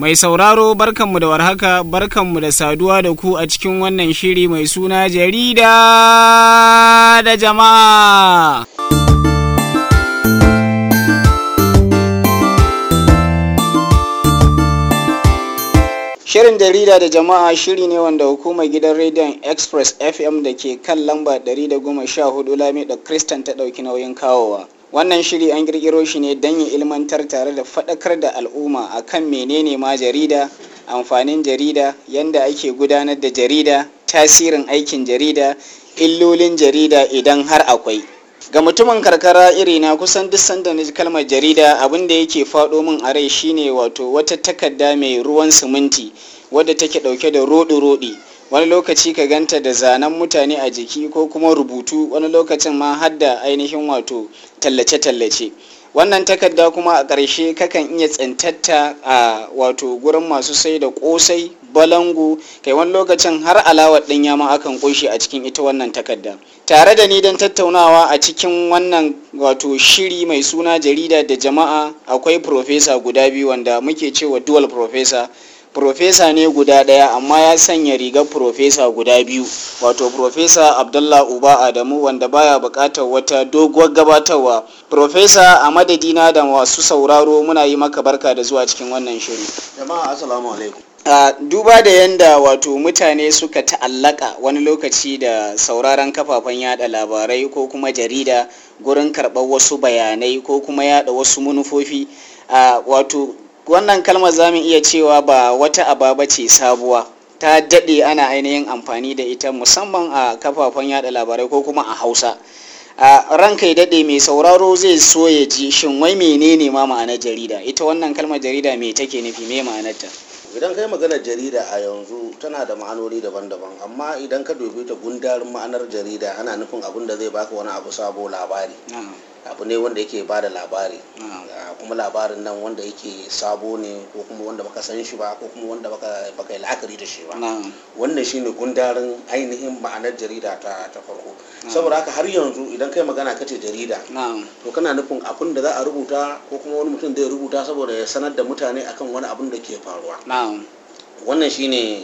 Mai sauraro barkanmu da warhaka barkanmu da saduwa da ku a cikin wannan shiri mai suna jarida da jama'a. Shirin jarida da jama'a shiri ne wanda hukumar gidan rediyon Express FM da ke kan lamba 114 Lamido Kristan ta ɗauki nauyin kawowa. Wannan shiri an kirkiro shi ne don ya ilmantar tare da faɗakar da al'umma akan menene ma jarida, amfanin jarida, yanda ake gudanar da jarida, tasirin aikin jarida, illolin jarida idan har akwai. Ga mutumin karkara irina kusan duk sanda na ji kalmar jarida abin da yake faɗo min a rai shine wato wata takarda mai ruwan siminti wadda take ɗauke da roɗi-roɗi. wani lokaci ka ganta da zanen mutane a jiki ko kuma rubutu wani lokacin ma har da ainihin wato tallace-tallace wannan takarda kuma a ƙarshe kakan iya tsintatta a wato gurin masu sai da ƙosai balangu kai wani lokacin har alawar ɗinya ma akan ƙunshi a cikin ita wannan takarda tare da ni don tattaunawa a cikin wannan wato shiri mai suna jarida da jama'a akwai profesa guda biyu wanda muke cewa dual profesa Profesa ne guda ɗaya amma ya sanya rigar profesa guda biyu wato Profesa Abdullah Uba Adamu wanda baya buƙatar wata doguwar gabatarwa. Profesa a madadina da masu sauraro muna yi maka barka da zuwa cikin wannan shiri. Jama'a assalamu alaikum. Uh, duba da yanda wato mutane suka ta'allaka wani lokaci da sauraron kafafen yada labarai ko kuma jarida gurin karɓar wasu bayanai ko kuma yada wasu manufofi uh, wato wannan kalmar za mu iya cewa ba wata ababa ce sabuwa ta daɗe ana ainihin amfani da ita musamman a kafafen yada labarai ko kuma a hausa a ranka ya daɗe mai sauraro zai so ya ji shin wai menene ma ma'anar jarida ita wannan kalmar jarida me take nufi me ma'anarta idan kai maganar jarida a yanzu tana da ma'anoni daban-daban amma idan ka dubi ta gundarin ma'anar jarida ana nufin abin da zai baka wani abu sabo labari abu ne wanda yake ba da labari kuma labarin nan wanda yake sabo ne ko kuma wanda baka san shi ba ko kuma wanda baka yi la'akari da shi ba wannan shine gundarin ainihin ma'anar jarida ta ta farko saboda haka har yanzu idan kai magana kace jarida to kana nufin abin da za a rubuta ko kuma wani mutum zai rubuta saboda ya sanar da mutane akan wani abin da ke faruwa wannan shine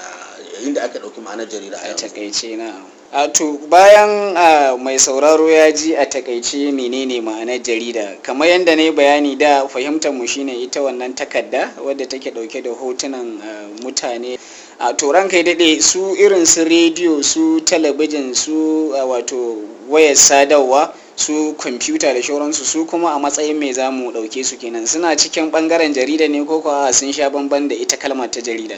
inda aka ɗauki ma'anar jarida a takaice na a to bayan mai sauraro ya ji a takaice menene ma'anar jarida kamar yadda na yi bayani da fahimtar mu shine ita wannan takarda wadda take ɗauke da hotunan mutane a turan kai daɗe su irin su rediyo su talabijin su wato wayar sadarwa su kwamfuta da shauransu su kuma a matsayin mai za mu ɗauke su kenan suna cikin ɓangaren jarida ne ko kuwa sun sha bamban da ita kalmar ta jarida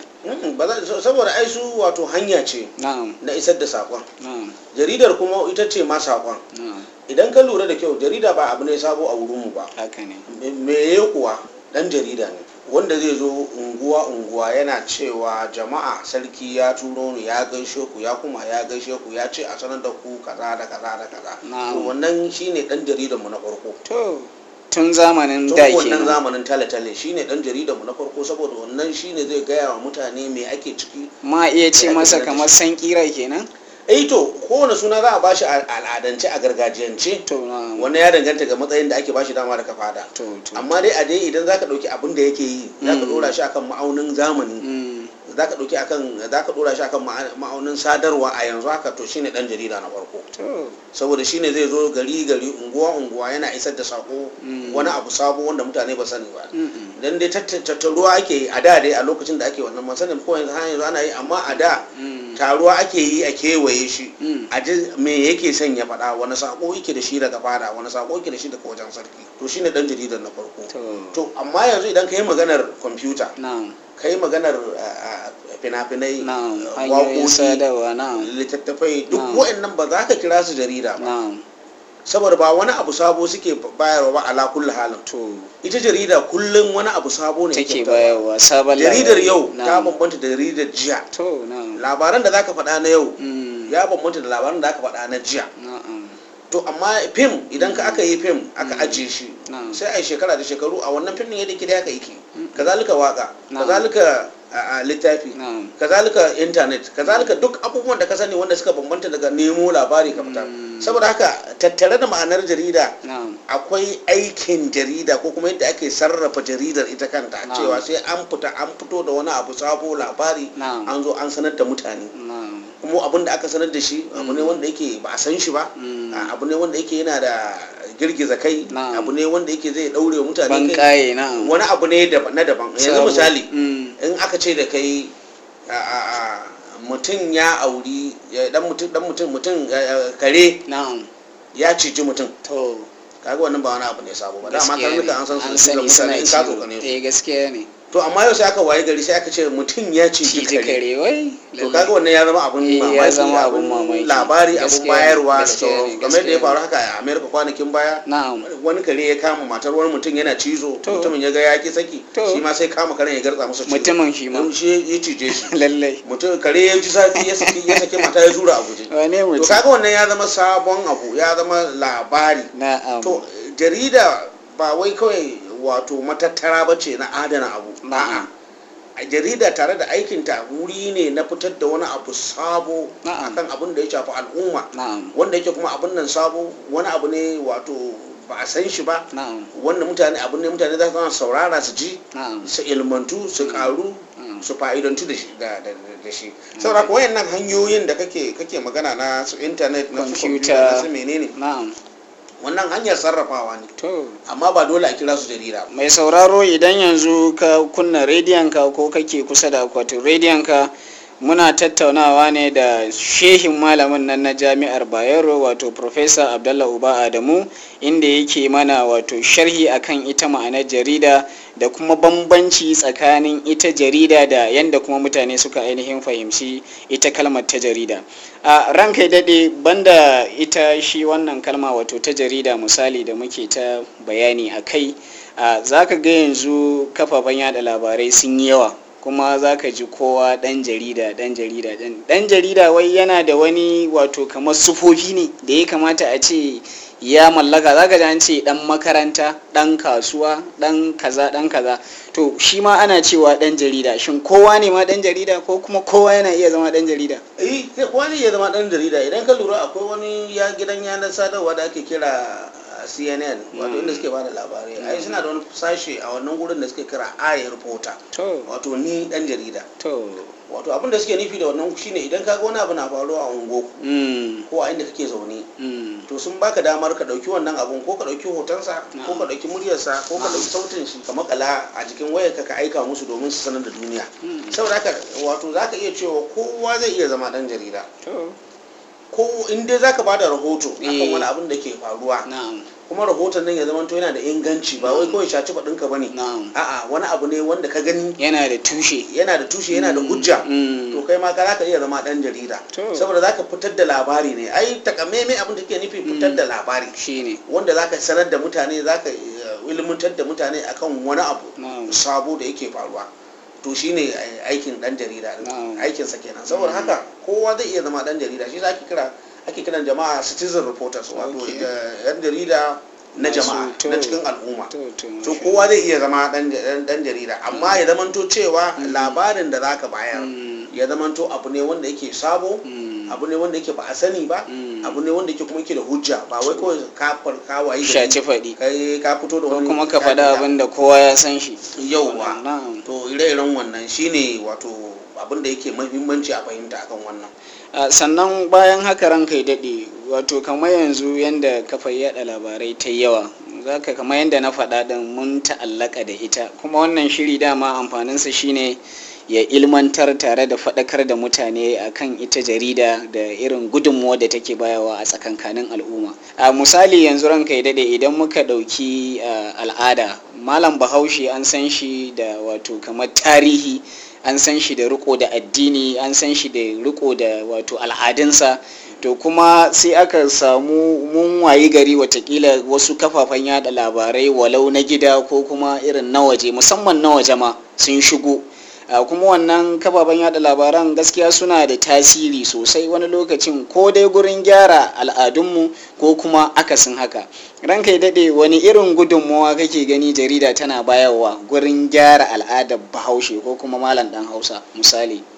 saboda ai su wato hanya ce na isar da saƙon jaridar kuma ita ce ma saƙon idan ka lura da kyau jarida ba abu ne sabo a wurinmu ba me ya kuwa ɗan jarida ne wanda zai zo unguwa unguwa yana cewa jama'a sarki ya turo ni ya gaishe ku ya kuma ya gaishe ku ya ce a sanar da ku kaza da kaza da kaza to wannan shine dan jaridan mu na farko to tun zamanin da ke wannan zamanin tale-tale shine dan jaridan mu na farko saboda wannan shine zai gaya wa mutane me ake ciki ma iya ce masa kamar san kira kenan eh to kowane suna za a bashi al'adance a gargajiyance wannan ya danganta ga matsayin da ake bashi dama da fada amma dai a dai idan zaka dauki abin da yake yi zaka dora shi akan ma'aunin zamani zaka dauki akan zaka dora shi akan ma'aunin sadarwa a yanzu haka to shine dan jarida na farko saboda shine zai zo gari gari unguwa unguwa yana isar da sako wani abu sabo wanda mutane ba sani ba dan dai tattaruwa ake yi a da dai a lokacin da ake wannan masanin ko yanzu ana yi amma a da taruwa ake yi a kewaye shi a ji me yake son ya faɗa wani sako yake da shi daga fada wani sako yake da shi daga wajen sarki to shine dan jaridar na farko to amma yanzu idan ka yi maganar kwamfuta ka yi maganar fina-finai waƙoƙi littattafai duk wa'annan ba za ka kira su jarida ba saboda ba wani abu sabo suke bayarwa ba ala kulli halin to ita jarida kullum wani abu sabo ne take bayarwa sabon jaridar yau ta bambanta da jaridar jiya to labaran da zaka faɗa na yau ya bambanta da labaran da aka faɗa na jiya to amma fim idan ka aka yi fim aka ajiye shi sai a yi shekara da shekaru a wannan fim ne yadda kida aka yi kazalika waka kazalika a littafi kazalika intanet kazalika duk abubuwan da ka sani wanda suka bambanta daga nemo labari ka fita saboda haka tattare da ma'anar jarida na'am akwai aikin jarida ko kuma yadda ake sarrafa jaridar ita kanta Na'am. cewa sai an fita an fito da wani abu sabo labari Na'am. an zo an sanar da mutane na'am kuma abin da aka sanar da shi abu ne wanda yake ba a san shi ba Mm. a- abu ne wanda yake yana da girgiza kai Na'am. abu ne wanda yake zai daure wa mutane ban kai kaye na'am wani abu ne daban- na daban yanzu Sabo. misali Mm. in aka ce da kai a- a- a, mutum ya auri ya- dan mutum dan mutum mutum eh, eh, kare na'am ya ciji mutum to kaga wannan ba wani abu ne sabo ba dama gaskiya karnuka ne an san su an da cizon sani mutane suna in ka ciwo tsokane su eh gaskiya ne to amma yau sai aka waye gari sai aka ce mutum ya ciji ciji kare kare wai to kaga wannan ya zama abun Eh, ya mamaki zama abun abun mamaki. labari abun Gaskiya ne, bayarwa da gaskiya ne, sauran kamar da ya gaskiya faru haka a america kwanakin baya na'am wani kare ya kama matar wani mutum yana cizo To. mutumin ya ga ya ki saki To. shi ma sai kama karen ya garza masa cizo mutumin shi ma Don shi ya cije shi lallai mutum kare ya ji zafi ya saki ya saki mata ya zura a guje wane to mutum kaga wannan ya zama sabon abu ya zama labari na'am to jarida ba wai kawai wato matattara ba ce na adana abu Na'am. a jarida tare da aikinta wuri ne na fitar da wani abu sabo Na'am. akan abin da ya shafi al'umma na'am wanda yake kuma abin nan sabo wani abu ne wato ba a san shi ba na'am wanda mutane abin ne mutane za su zama saurara su ji na'am su ilmantu su karu na'am. su fa'idantu da shi da, da, da- da shi saboda ko wayannan hanyoyin da kake kake magana na su internet na su Computer. computer na su menene na'am wannan hanyar sarrafawa ne to amma ba dole a kira su jarida ba mai sauraro idan yanzu ka kunna rediyonka ko kake kusa da akwatin rediyonka muna tattaunawa ne da shehin malamin nan na jami'ar bayero wato professor abdallah uba adamu inda yake mana wato sharhi akan ita ma'anar jarida da kuma bambanci tsakanin ita jarida da yadda kuma mutane suka ainihin fahimci ita kalmar ta jarida a ranka ya daɗe banda ita shi wannan kalma wato ta jarida misali da muke ta bayani a kai za ka ga yanzu kafafen yada labarai sun yi yawa kuma za ka ji kowa ɗan jarida ɗan jarida ɗan jarida wai yana da wani wato kamar sufofi ne da ya kamata a ce ya mallaka za ka ji an ce ɗan makaranta ɗan kasuwa ɗan kaza ɗan kaza to shi ma ana cewa ɗan jarida shin kowa ne ma ɗan jarida ko kuma kowa yana iya zama ɗan jarida eh kowa ne ya zama ɗan jarida idan ka lura akwai wani ya gidan yanar sadarwa da ake kira cnn wato inda suke bada labarai ai suna da wani sashe a wannan gurin da suke kira i reporter to wato ni dan jarida to wato abin da suke nufi da wannan shine idan ka ga wani abu na faruwa a ungo mm, ko a inda kake zaune mm, to sun baka damar ka dauki wannan abun ko ka dauki hotonsa ko ka dauki muryarsa ko ka dauki sautin shi ka makala a jikin wayarka ka aika musu domin su sanar da duniya mm, saboda haka wato zaka iya cewa kowa zai iya zama dan jarida to ko in dai zaka bada rahoto akan Eh. wani abin da ke faruwa na'am kuma rahoton nan ya zama to yana da inganci ba wai kawai shaci faɗinka ba ne na'am a'a wani abu ne wanda ka gani yana da tushe yana da tushe yana da hujja Mm, to kai ma ka zaka iya zama dan jarida To. saboda zaka fitar da labari ne ai takamaimai abin da ke nufi fitar da labari shine wanda zaka sanar da mutane zaka eh, ilmantar da mutane akan wani abu na'am sabo da yake faruwa to shine eh, aikin dan jarida din. Na'am. aikinsa kenan saboda haka kowa zai iya zama dan jarida shi ake kira ake kiran jama'a citizen reporters wato Okay. eh, yan jarida na Masu- jama'a to. na cikin al'umma to to to masha kowa zai iya zama dan dan jarida amma ya zamanto cewa labarin da zaka bayar Mm, ya zamanto abu ne wanda yake sabo mm, abu ne wanda yake ba a sani ba mm. abu ne wanda yake kuma yake da hujja ba wai kawai ka far ka wayi shaci faɗi kai ka fito da ko wani kuma ka faɗa abin da kowa ya san shi yauwa na'am to ire-iren wannan shine wato abin da yake muhimmanci a fahimta akan wannan a sannan bayan haka ranka ya daɗe wato kamar yanzu yadda kafa yaɗa labarai ta yawa zaka kamar yadda na faɗa ɗin mun ta'allaka da ita kuma wannan shiri dama amfaninsa shine ya ilmantar tare da faɗakar da mutane akan ita jarida da irin gudunmuwa da take bayawa a tsakankanin al'umma a misali yanzu ranka ya daɗe idan muka ɗauki a, al'ada malam bahaushe an san shi da wato kamar tarihi an san shi da riko da addini an san shi da riko da wato al'adunsa to kuma sai aka samu mun wayi gari watakila wasu kafafen yada labarai walau na gida ko kuma irin na waje musamman na waje ma sun shigo Uh, kuma wannan kafafen yada labaran gaskiya suna da tasiri sosai wani lokacin ko dai gurin gyara al'adunmu ko kuma akasin haka ranka ya daɗe wani irin gudunmawa kake gani jarida tana bayarwa gurin gyara al'adar bahaushe ko kuma malam dan hausa misali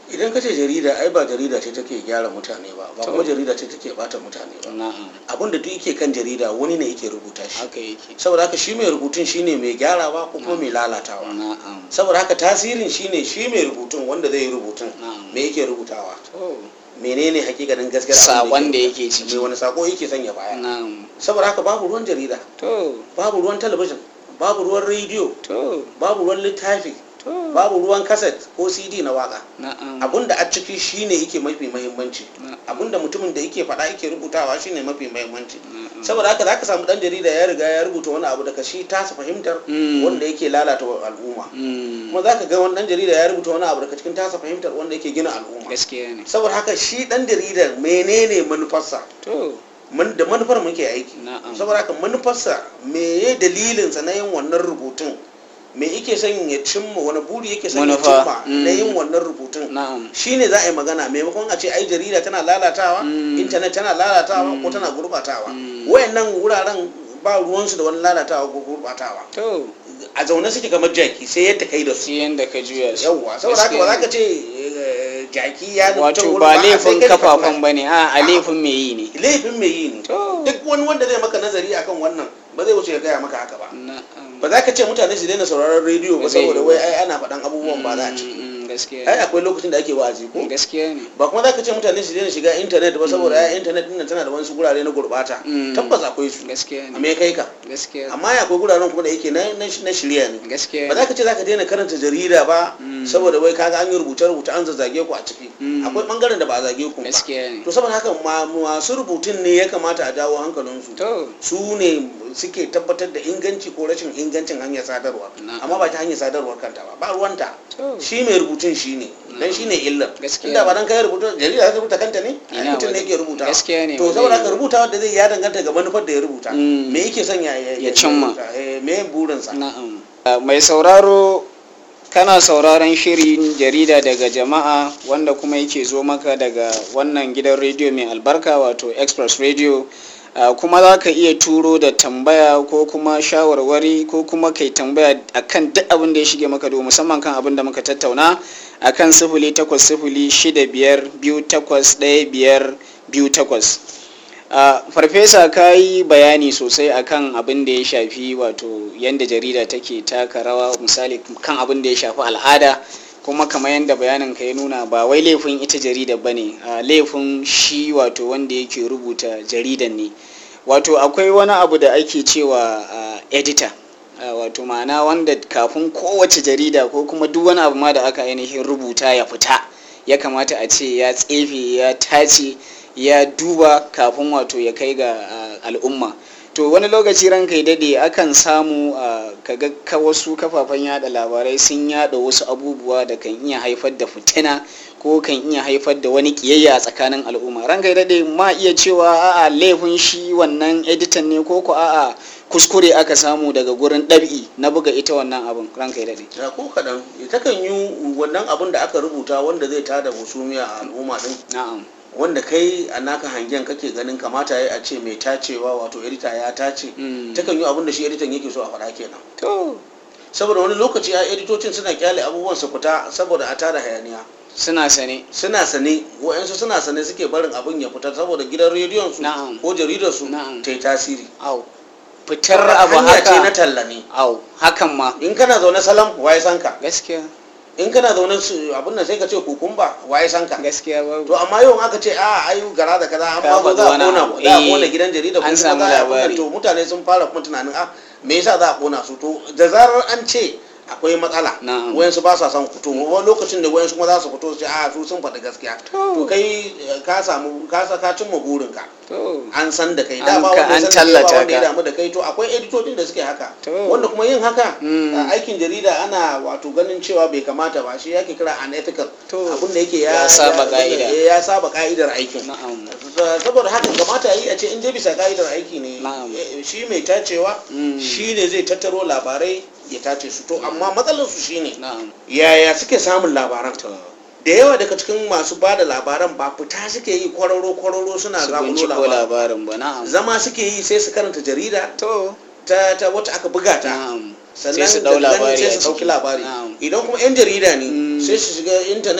idan ka ce jarida ai ba jarida ce take gyara mutane ba ba To. kuma jarida ce take bata mutane ba na'am abin da duk yake kan jarida wani ne yake rubuta shi haka yake saboda haka shi mai rubutun shine mai gyarawa ko kuma mai lalatawa na'am saboda haka tasirin shine shi mai rubutun wanda zai yi rubutun na'am me yake rubutawa to menene hakikanin gaskiyar Saƙon da rubuta? yake ciki. me wani sako yake sanya baya na'am saboda haka babu ruwan jarida to babu ruwan talabijin babu ruwan rediyo to babu ruwan littafi to babu ruwan kaset ko cd na waka na'am abinda a ciki shine yake mafi mahimmanci Na'am. abinda mutumin da yake faɗa yake rubutawa shine mafi mahimmanci Na'am. saboda haka zaka samu dan jarida ya riga ya rubuta wani abu daga shi tasa fahimtar Mm. wanda yake lalata wa al'umma Mm, kuma zaka ga wani dan jarida ya rubuta wani abu daga cikin tasa fahimtar wanda yake gina al'umma gaskiya ne saboda haka shi dan jarida menene manufarsa to mun da manufar muke aiki Na'am. saboda haka manufarsa meye dalilinsa na yin wannan rubutun me yake son ya cimma wani buri yake son ya Manufa. cimma Mm. na yin wannan rubutun na'am shine za a yi magana maimakon a ce ai jarida tana lalatawa Mm. intanet tana lalatawa Mm. ko tana gurbatawa Mm. wayannan wuraren ba ruwansu da wani lalatawa ko gurbatawa to a zaune suke kamar jaki sai yadda kai da su sai yanda ka juya su yawwa saboda haka ba za ka Gaskiya ce eh, jaki ya nufi wato wurin ba sai laifin kai ka kafafen kula. ba ne a a laifin mai yi ne laifin mai yi ne to duk wani wanda zai maka nazari akan wannan ba zai wuce ya gaya maka haka ba na'am ba za ka ce mutane su daina sauraron rediyo ba Ba zai saboda yi wai ba. ai ana faɗan abubuwan ba za a ciki Mm, mm, gaskiya ai ne akwai lokacin da ake wa'azi ko gaskiya ne ba kuma za ka ce mutane su daina shiga intanet ba saboda ai intanet din nan tana da wasu gurare na gurbata Mm. tabbas akwai su gaskiya a ne me kai ka gaskiya amma ya akwai guraren kuma da yake na na na shirya ne gaskiya ba za ka ce za ka daina karanta jarida ba Mm. saboda wai kaga an yi rubuce rubuce an zazzage ku a ciki Mm. akwai bangaren da ba a zage ku ba gaskiya ne to saboda haka ma- masu rubutun ne ya kamata a dawo hankalinsu to su ne suke tabbatar da inganci ko rashin ingancin hanyar sadarwa Na'am. amma ba ta hanyar sadarwar kanta ba ba ruwanta to shi mai rubutun shi ne dan shi ne illar Gaskiya. inda ba dan kai rubutu jarida ta rubuta kanta ne ai Ina mutum ne ba- yake rubuta gaskiya ne, to ba saboda zai haka yi. rubuta wanda zai ya danganta ga manufar da ya rubuta Mm. me yake son ya Ya cimma. rubuta, eh, me burinsa na'am Uh, mai sauraro kana sauraron shirin jarida daga jama'a wanda kuma yake zo maka daga wannan gidan rediyo mai albarka wato express radio Uh, kuma za ka iya turo da tambaya ko kuma shawarwari ko kuma kai tambaya akan duk abin da ya shige maka do musamman kan abin da muka tattauna akan sifili takwas sifili shida biyar biyu takwas ɗaya biyar biyu takwas Uh, farfesa ka yi bayani sosai akan abin da ya shafi wato yadda jarida take taka rawa misali kan abin da ya shafi al'ada kuma kamar yadda bayanin ka ya nuna ba wai laifin ita jarida ba ne uh, laifin shi wato wanda yake rubuta jaridan ne wato akwai wani abu da ake cewa uh, editor uh, wato ma'ana wanda kafin kowace jarida ko kuma duk wani abu ma da aka ainihin rubuta ya fita ya kamata a ce ya tsefe ya tace ya duba kafin wato ya kai ga uh, al'umma to wani lokaci ranka ya dade akan samu uh, kaga ka wasu kafafen yada labarai sun yada wasu abubuwa da kan iya haifar da fitina ko kan iya haifar da wani kiyayya a tsakanin al'umma ranka ya dade ma iya cewa a'a laifin shi wannan editan ne ko ko a'a kuskure aka samu daga gurin ɗabi'i na buga ita wannan abin ranka ya dade ya ko kaɗan takan yi wannan abin da aka rubuta wanda zai tada husumiya a al'umma din na'am wanda kai a naka hangen kake ganin kamata ya a ce mai tacewa wato edita ya tace Mm. takan yi abin da shi editan yake so a faɗa kenan to saboda wani lokaci a editocin suna kyale abubuwan su fita saboda a tada hayaniya suna sane suna sane wa'yansu suna sane suke barin abin ya fita saboda gidan rediyon su Na'am. ko jaridar su Na'am. ta yi tasiri au fitar abu hanya ce na haka talla ne au hakan ma in kana zaune salam waye san ka gaskiya in kana zaune su abin nan sai ka ce kukumba waye san ka gaskiya babu to amma yau aka ce a ayu gara da kaza an Ka ba faɗi za a wani kona abu. za a Eh, kona gidan jarida an ko samu kuma za a kona labari. to mutane sun fara kuma tunanin a me yasa za a kona su to da zarar an ce akwai matsala Na'am. wayansu ba sa son fito wani lokacin da wayansu kuma za su fito su ce a su sun faɗi gaskiya To. to kai eh, ka samu ka sa ka cimma burinka to an san da kai An da ba ka- wanda ya an san da kai ba tallata wanda ya ka. damu da kai to akwai editocin da suke haka To. wanda kuma yin haka Mm. a aikin jarida ana wato ganin cewa bai kamata ba shi yake kira unethical To. abin da yake ya Ya saba ka'ida. ya saba ka'idar aikin na'am saboda haka kamata yi a ce in dai bisa ka'idar aiki ne Na'am. eh, shi mai tacewa Mm. shi ne zai tattaro labarai ya tace su to amma matsalar su shine na'am yaya suke samun labaran to da yawa daga cikin masu ba da labaran ba fita suke yi kwararo kwararo suna su zakulo binciko labaran labarin ba na'am zama suke yi sai su karanta jarida to ta, ta wata aka buga ta na'am sannan sai su dau daga nan labari sai a su dauki ciki. labari Na'am. idan kuma yan jarida ne Mm. sai su shiga intanet Mm.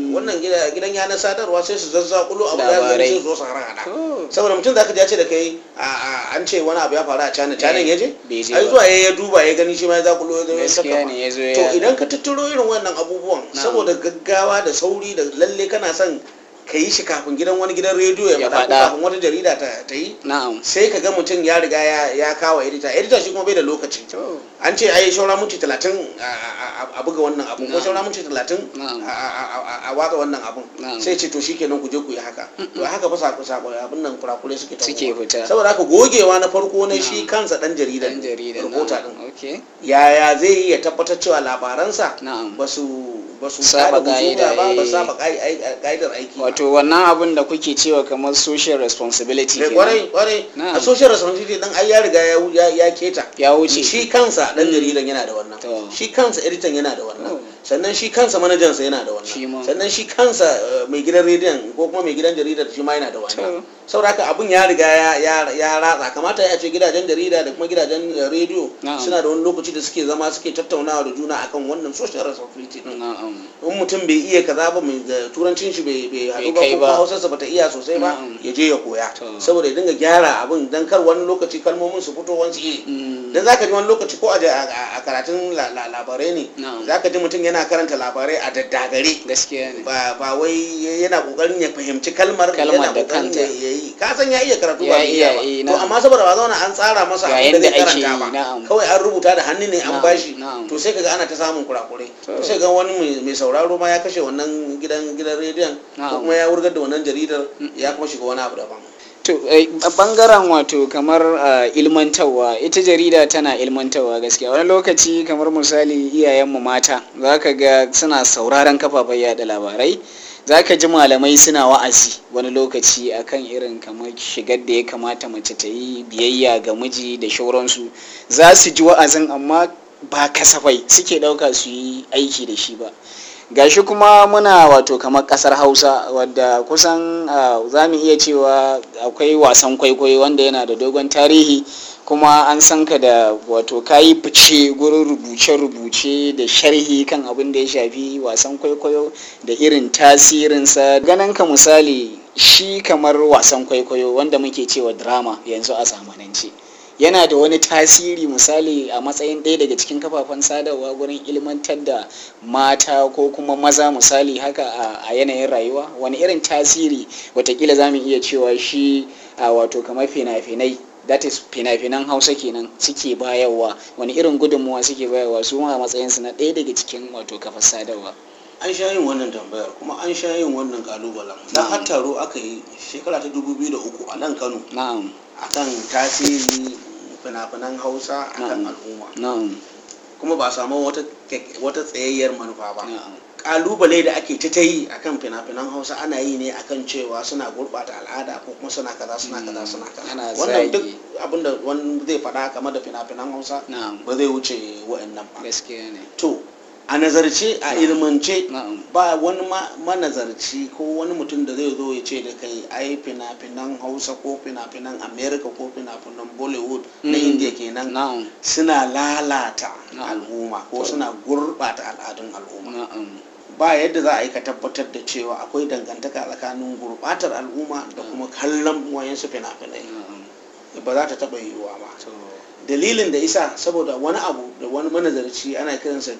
wannan gidan yanar sadarwa sai su zazzakulo abu ya zai sai zo su harhaɗa To. saboda mutum zaka ji ya ce da kai a- a- an ce wani abu ya faru a cana canan ya je bai je ai ba. zuwa ya ya duba ya gani shi ma ya zakulo ya zo ya gaskiya saka ne ya zo to ya idan ka tattaro irin wannan abubuwan Na'am. saboda gaggawa da sauri da lalle kana son ka yi shi kafin gidan wani gidan rediyo ya Ya faɗa ko faɗa. kafin wata jarida ta ta yi na'am sai ka ga mutum ya riga ya ya kawo edita edita shi kuma bai da lokaci to an ce ai shaura minti talatin a- a a buga wannan abun ko Na'am. shaura minti talatin Na'am. a- a a- a watsa wannan abun Na'am. sai ce to shikenan ku je ku yi haka to haka fa sako sako abin nan kurakure suke tawowa. Suke fita. saboda haka gogewa na farko na shi Na'am. kansa dan jarida dan jarida reporter na'am din okay yaya zai yi ya tabbatar cewa labaransa na'am ba su ba su Saba kada husuma ka'ida, ba ba eh. saba ka'i- ai- ka'idar aiki ba. wato wannan abin da kuke cewa kamar social responsibility Eh, kenan. kwarai kwarai Na'am. a social responsibility dan ai ya riga ya ya, ya keta ya wuce shi kansa dan jaridan yana da wannan To. shi kansa editan yana da wannan To. sannan shi kansa manajansa yana da Shi ma. wannan sannan shi kansa eh, mai gidan rediyon ko kuma mai gidan jaridar shi ma yana da wannan To. saboda haka abun ya riga ya ya ya ratsa kamata ya ce gidajen jarida da kuma gidajen eh, rediyo Na'am. suna da wani lokaci da suke zama suke tattaunawa da juna akan wannan social responsibility din na'am in mutum bai iya kaza ba mai da turancin shi bai bai haɗu ba kai ko ba. kuma hausarsa bata iya sosai ba Na'am. ya je ya koya To. saboda ya dinga gyara abin dan kar wani lokaci kalmomin su fito wani iri Mm. dan zaka ji wani lokaci ko a a- a karatun la- la- labarai ne Na'am. zaka ji mutum yana karanta labarai a daddagare gaskiya ne ba ba wai yana kokarin ya fahimci kalmar Kalmar yana da kokarin kanta. ya ya yi ka san ya iya karatu Ya ba bai iya iya, ba eh, to na'am. amma saboda ba zauna an tsara masa Ga abin da zai yadda ake karanta yi, ba na'am. kawai an rubuta da hannu ne an Na'am, bashi na'am. to sai kaga ana ta samun kurakurai To. to sai ga wani mai- mai sauraro ma ya kashe wannan gidan gidan rediyon ko Na'am. kuma ya wurgar da wannan jaridar ya kuma shiga wani abu daban to eh, a bangaren wato kamar ah, ilmantarwa ita jarida tana ilmantarwa gaskiya wani lokaci kamar misali iyayenmu mata za ka ga suna sauraron kafafen yada labarai za ka ji malamai suna wa'azi wani lokaci akan irin kamar shigar da ya kamata mace ta yi biyayya ga miji da shauransu za su ji wa'azin amma ba kasafai suke ɗauka su yi aiki da shi ba gashi kuma muna wato kamar kasar hausa wadda kusan ah, za mu iya cewa akwai wasan kwaikwayo wanda yana da dogon tarihi kuma an san ka da wato kayi fice gurin rubuce-rubuce da sharhi kan abin da ya shafi wasan kwaikwayo da irin tasirinsa ganin ka misali shi kamar wasan kwaikwayo wanda muke cewa drama yanzu a zamanance yana da wani tasiri misali a matsayin ɗaya daga cikin kafafen sadarwa gurin ilmantar da mata ko kuma maza misali haka a- a yanayin rayuwa wani irin tasiri watakila za mu iya cewa shi a wato kamar fina-finai that is fina-finan hausa kenan suke bayarwa wani irin gudunmuwa suke bayarwa su ma a matsayinsu na ɗaya daga cikin wato kafar sadarwa an sha yin wannan tambayar kuma an sha yin wannan kalubalen dan Na'am. har taro aka yi shekara ta 2003 a nan Kano na'am akan tasiri fina-finan Hausa akan Na'am. al'umma na'am kuma ba a samu wata kek- wata tsayayyar manufa ba na'am kalubale da ake ta ta yi akan fina-finan hausa ana yi ne akan cewa suna gurɓata al'ada ko kuma suna kaza suna kaza suna kaza Ana wannan zagi. duk abinda wani zai faɗa game da fina-finan hausa na'am ba zai wuce wa'annan ba gaskiya ne to a nazarce a Na'am. ilmance na'am ba wani ma- manazarci ko wani mutum da zai zo ya ce da kai ai fina-finan hausa ko fina-finan america ko fina-finan bollywood na Mm. india kenan na'am suna lalata Na'am. al'umma ko To. suna gurɓata al'adun al'umma na'am ba yadda za a yi ka tabbatar da cewa akwai dangantaka tsakanin gurɓatar al'umma da kuma kallon wayansu fina-finai na'am ba za ta taɓa yiwuwa ba to dalilin da isa saboda wani abu da wani manazarci ana kiransa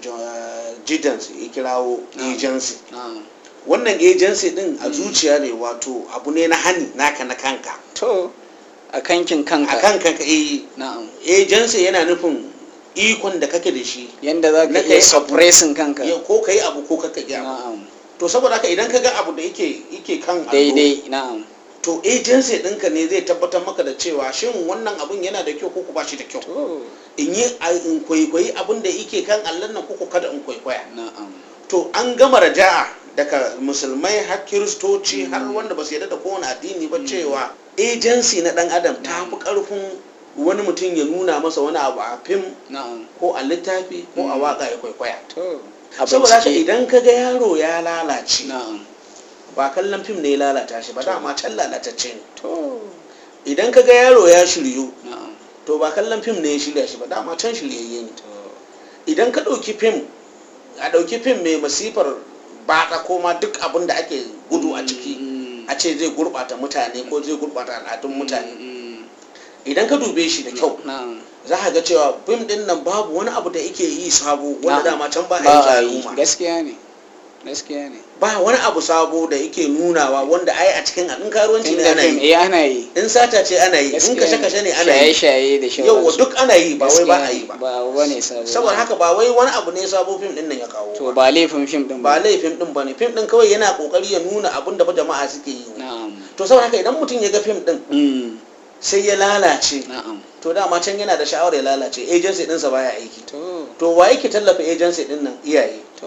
jidans ya kirawo Na'am. agency na'am wannan agency din a Mm. zuciya ne wato abu ne na hani naka na kanka to a kankin kanka a kan kanka eh na'am agency yana nufin ikon da kake da shi yanda za Na ka kai iya abu. suppressing kanka ya ko ka yi abu ko ka yi abu na'am to saboda haka idan ka ga abu da yake yake kan allo daidai na'am to agency ɗinka ne zai tabbatar maka da cewa shin wannan abun yana da kyau ko ku ba shi da kyau to in yi a- in kwaikwayi abin da yake kan allon nan ko ku kada in kwaikwaya na'am to an gama raja'a daga musulmai har kiristoci har wanda ba su yarda da kowane addini ba cewa agency na dan adam ta fi karfin wani mutum ya nuna masa wani abu a fim na'am ko a littafi ko a Mm. waka ya kwaikwaya to a saboda haka bincike idan ka ga yaro ya lalace na'am ba kallon fim ne ya lalata shi ba dama can lalatacce ne to idan ka ga yaro ya shiryu na'am to ba kallon fim ne ya shirya shi ba dama can shiryayye ne to idan ka ɗauki fim a ɗauki fim mai masifar baɗa ko ma duk abin da ake gudu a ciki a ce zai gurɓata mutane ko zai gurɓata al'adun mutane idan ka dube shi da kyau za ka ga cewa fim din nan babu wani abu da yake yi sabo wanda dama can ba a yi al'umma gaskiya ne gaskiya ne ba wani abu sabo da yake nunawa wanda ai a cikin in karuwanci ne ana yi ana yi in sata ce ana yi in kashe kashe ne ana yi shaye da yau duk ana yi ba wai ba a yi ba ba wani sabo saboda haka ba wai wani abu ne sabo fim din nan ya kawo to ba laifin fim din ba laifin din bane fim din kawai yana kokari ya nuna abin da jama'a suke yi na'am to saboda haka idan mutum ya ga fim din sai ya lalace na'am to dama can yana da sha'awar ya lalace agency ɗinsa baya aiki to to wa yake tallafa agency ɗin nan iyaye to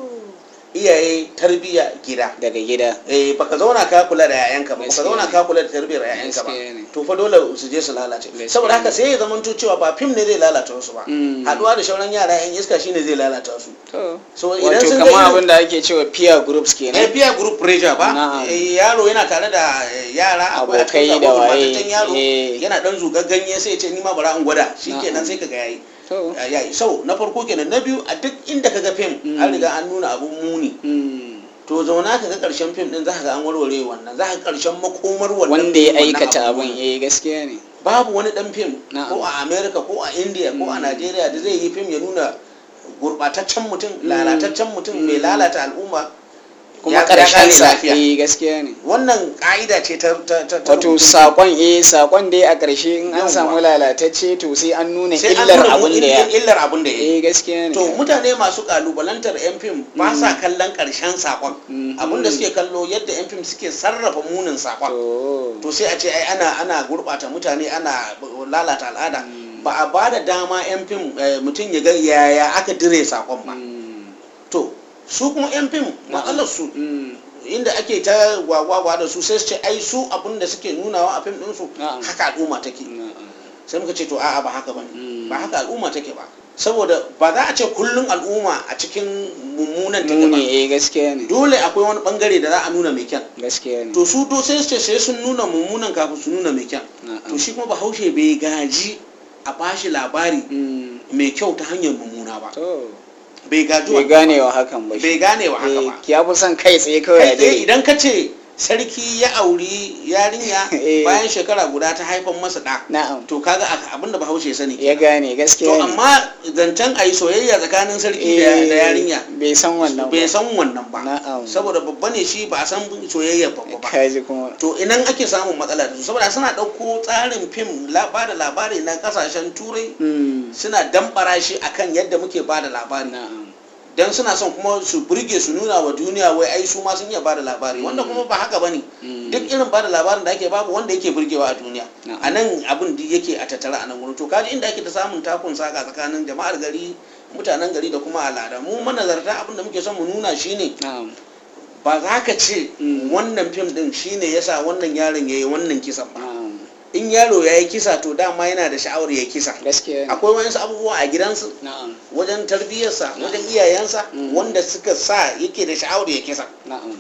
iyaye tarbiya gida daga gida eh baka zauna ka kula da yayanka ba baka Gaskiya zauna ne. ka kula da tarbiyar yayanka ba Gaskiya ne. to fa dole su je su lalace Gaskiya saboda haka ne. sai ya zama cewa ba fim ne zai lalata wasu ba Mm. haduwa da shauran yara yan iska shine zai lalata su to so idan wato sun ga kamar irin- abin da ake cewa peer groups eh kenan peer group pressure ba Na'am. Eh, yaro yana tare da eh, yara akwai a Abokai cikin da abokin waye, mataccen yaro eh. yana dan zugar ganye sai ya ce ni ma bara in gwada shikenan Na'am. sai kaga yayi to yayi so na farko kenan na biyu a duk inda kaga fim Mm. an riga an nuna abun muni mm, to zauna ka ga karshen fim din za ka ga an warware wannan za ka ga karshen makomar wannan wanda ya wannan aikata abun. abin eh gaskiya ne babu wani dan fim Na'am. ko a america ko a india ko a Mm. nigeria da zai yi fim ya nuna gurbataccen mutum Mm. lalataccen mutum mai Mm. lalata al'umma kuma ya- ya karshen kare sa lafiya. eh gaskiya ne wannan ka'ida ce ta ta ta ta wato rubutun sakon eh sakon dai a ƙarshe in an Yawwa. samu lalatacce to sai an nuna sai an illar nuna abin da ya illar abin da ya yi eh gaskiya ne to mutane masu kalubalantar yan fim ba sa Mm. kallon karshen sakon Mhm. abinda suke kallo yadda yan fim suke sarrafa munin sakon to to sai a ce ai ana ana gurbata mutane ana lalata al'ada Mm. ba a ba da dama yan fim eh, mutum ya ga yaya aka dire sakon ba mm, to su kuma yan fim matsalar su mm, inda ake ta gwagwagwa da su sai su ce ai su abin da suke nunawa a fim ɗinsu Na'am. haka al'umma take na'am. sai muka ce to a'a ba haka bane Mm. ba haka al'umma take ba saboda ba za a ce kullum al'umma a cikin mummunan take ba muni eh gaskiya ne dole akwai wani bangare da za a nuna mai kyan gaskiya ne to su do sai su ce sai sun nuna mummunan kafin su nuna mai kyan na'am. to shi kuma bahaushe bai gaji a bashi labari Mm, mai kyau ta hanyar mummuna ba to bai gaji bai wannan gane wa hakan ba ba. shi. bai gane wa haka ba Eh, ya fi son kai tsaye kawai kai a tsaye dare idan ka ce sarki ya auri yarinya Eh. bayan shekara guda ta haifan masa ɗa na'am to kaga a- abinda bahaushe ya sani ya kenan. gane to gaskiya ne amma zancen a yi soyayya tsakanin sarki da Eh, da yarinya bai san wannan bai ba san wannan ba Na'am. saboda babba ne shi ba a san soyayya babba ba kaji kuma to inan ake samun matsala da su saboda suna ɗauko tsarin fim ba da labari na kasashen turai Mm, suna dambara shi akan yadda muke ba da labari na'am don suna son kuma su burge su nuna wa duniya wai ai su ma sun iya ba da labari wanda kuma ba haka bane Mm. duk irin ba da labarin da ake babu wanda yake burgewa a duniya Na'am. a nan abin da yake a tattara a nan wurin to kaji inda ake ta samun takun saka tsakanin jama'ar gari mutanen gari da kuma al'ada mu manazarta abin da muke son mu nuna shine na'am ba za ka ce Mm. wannan fim din shine yasa wannan yaron yayi wannan kisan ba na'am in yaro ya yi kisa to dama yana da sha'awar ya kisa gaskiya ne akwai wayansu abubuwa a gidansu na'am wajen tarbiyyarsa wajen iyayensa Mm. wanda suka sa yake da sha'awar ya kisa na'am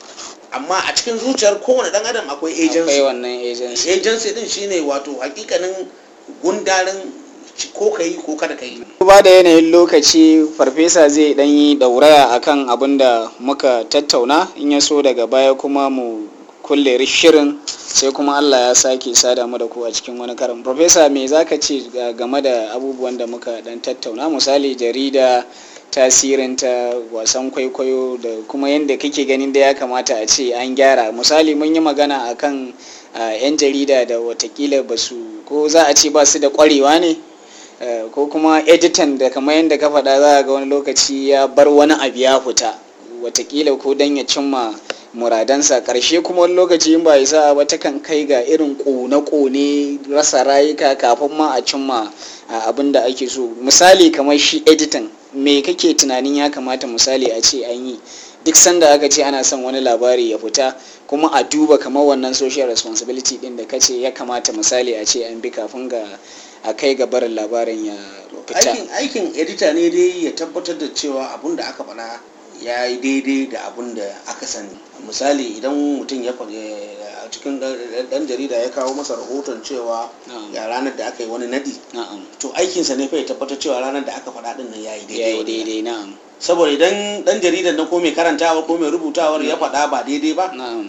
amma a cikin zuciyar kowane dan adam akwai akwai agency wannan agency agency din shine wato hakikanin gundarin ko ka yi ko kada ka yi ba da yanayin lokaci farfesa zai dan yi dauraya akan abin da muka tattauna in ya so daga baya kuma mu kulle shirin sai kuma Allah ya sake sada mu da ku a cikin wani karin farfesa me zaka ce ga- game da abubuwan da muka dan tattauna misali jarida tasirinta wasan kwaikwayo da kuma yadda kake ganin da ya kamata a ce an gyara misali mun yi magana akan ah, 'yan jarida da watakila ba su ko za a ce ba su da kwarewa ne Eh, ko kuma editan da kamar yadda ka faɗa za a ga wani lokaci ya bar wani abu ya fita watakila ko don ya cimma muradansa ƙarshe kuma wani lokaci in ba isa ba ta kan kai ga irin ƙone-ƙone rasa rayuka kafin ma a cimma a abin da ake so misali kamar shi editan me kake tunanin ya kamata misali a ce an yi duk sanda aka ce ana son wani labari ya fita kuma a duba kamar wannan social responsibility din da kace ya kamata misali a ce an bi kafin ga a kai ga barin labarin ya fita aikin aikin edita ne dai ya tabbatar da cewa abun da aka faɗa ya yi daidai da abin da aka sani misali idan mutum ya faɗi a cikin ɗan jarida ya kawo masa rahoton cewa ya ranar da aka yi wani nadi to aikinsa ne fa ya tabbatar cewa ranar da aka faɗa ɗin nan ya yi daidai daidai na'am saboda idan ɗan jaridan na ko mai karantawa ko mai rubutawar ya faɗa ba daidai ba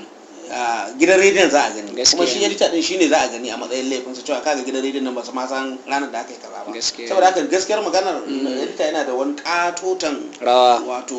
gidan rediyon za a gani kuma shi edita din shine za a gani a matsayin laifinsa cewa kaga gidan rediyon nan ba su ma san ranar da aka yi kaza ba saboda haka gaskiyar maganar edita yana da wani katotan rawa wato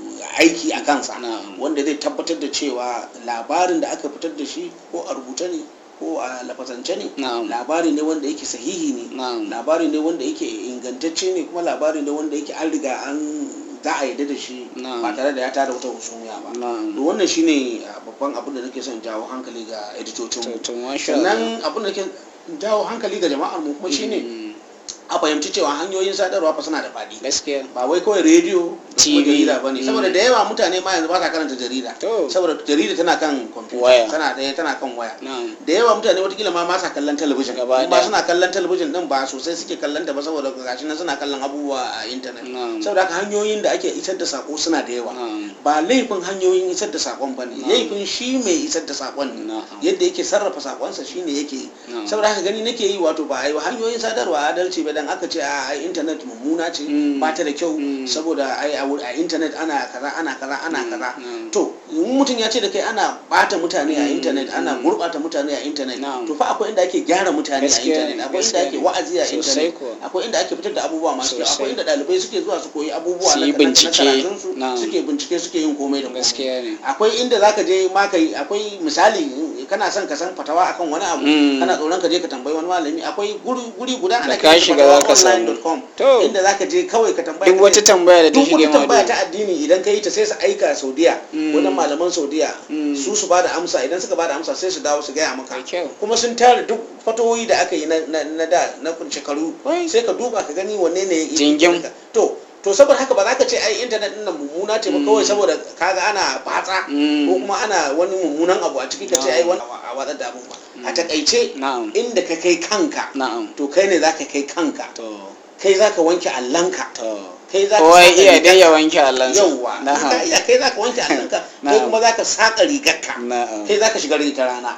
aiki a kansa wanda zai tabbatar da cewa labarin da aka fitar da shi ko a rubuta ne ko a lafazance ne labari ne wanda yake sahihi ne labari ne wanda yake ingantacce ne kuma labari ne wanda yake an riga an za a yadda da shi ba tare da ya tada wata husumiya ba to wannan shine babban abin da nake son jawo hankali ga editocin mu sannan abin da nake jawo hankali ga jama'ar mu kuma shine a fahimci cewa hanyoyin sadarwa fa suna da faɗi gaskiya ba wai kawai rediyo da kuma jarida ba ne saboda da yawa mutane ma yanzu ba sa karanta jarida saboda jarida tana kan kwamfuta tana ɗaya tana kan waya da yawa mutane watakila ma sa kallon talabijin ba suna kallon talabijin din ba sosai suke kallon ta ba saboda gashi nan suna kallon abubuwa a intanet saboda haka hanyoyin da ake isar da sako suna da yawa ba laifin hanyoyin isar da sakon ba ne laifin shi mai isar da sakon ne yadda yake sarrafa sakonsa shine yake saboda haka gani nake yi wato ba a yi hanyoyin sadarwa adalci ba dan aka ce a intanet mummuna ce ba ta da kyau saboda ai a intanet ana kaza ana kaza ana kaza to mutum ya ce da kai ana bata mutane a intanet ana gurbata mutane a intanet to fa akwai inda ake gyara mutane a intanet akwai inda ake wa'azi a intanet akwai inda ake fitar da abubuwa masu kyau akwai inda dalibai suke zuwa su koyi abubuwa na karatun su suke bincike suke yin komai da komai akwai inda zaka je ma kai akwai misali kana son ka san fatawa akan wani abu kana tsoron ka je ka tambayi wani malami akwai guri guda ana shiga za ka samu to inda zaka je kawai ka tambaya duk wata tambaya da ta shige ma tambaya ta addini idan ka yi ta sai su aika Saudiya wannan malaman Saudiya su su bada amsa idan suka bada amsa sai su dawo su gaya maka kuma sun tara duk fatoyi da aka yi na da na shekaru sai ka duba ka gani wanne ne jingim to to saboda haka ba za ka ce ai intanet din nan mummuna ce ba kawai saboda kaga ana fatsa ko kuma ana wani mummunan abu a ciki ka ce ai wani a watsar da abun ba a takaice inda ka kai kanka to kai ne za ka kai kanka kai za ka wanke allanka kai za ka kowa iya dai ya wanke allansa yauwa iya kai za ka wanke allanka kai kuma za ka saƙa rigarka kai za ka shiga rigar rana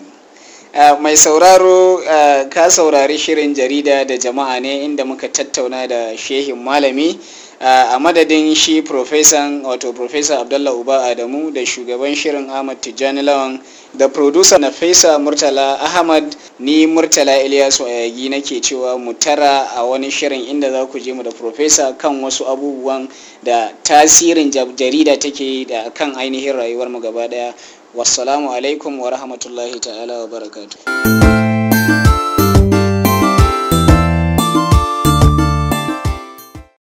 Uh, mai sauraro uh, ka saurari shirin jarida da jama'a ne inda muka tattauna da shehin malami uh, a madadin shi profesan wato profesa abdullah uba adamu da shugaban shirin ahmad tijjani lawan da producer na fesa murtala ahmad ni murtala ilyasu ayagi nake cewa mu tara a wani shirin inda za ku je mu da profesa kan wasu abubuwan da tasirin jarida take da kan ainihin rayuwar mu gaba daya wassalamu alaikum wa rahmatullahi ta'ala wa barakatuh